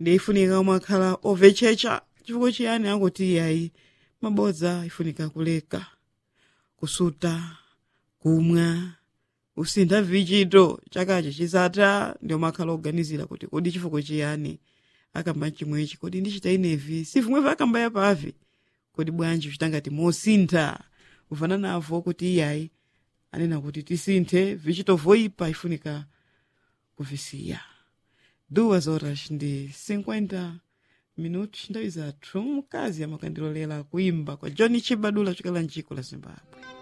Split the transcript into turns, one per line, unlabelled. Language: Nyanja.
ndifunika umakhala ovechecha chifukwa chiyani akuti iyayi mabodza ifunika kuleka kusuta kumwa usintha vichito chakachi chisata ndi umakhala oganizira kuti kodi chifukwa chiyani akamba chimwechi kodi ndichita inevi sivimwevi akamba yapavi kodi bwanji uchita ngati mosintha ufana navo kuti iyayi anena kuti tisinthe vichito voipa ifunika kuvisiya duas horas ndi 50 minutos nthawi zathu mkazi amakandilolera kuimba kwa john chibadula chokela mdziko la zimbabwe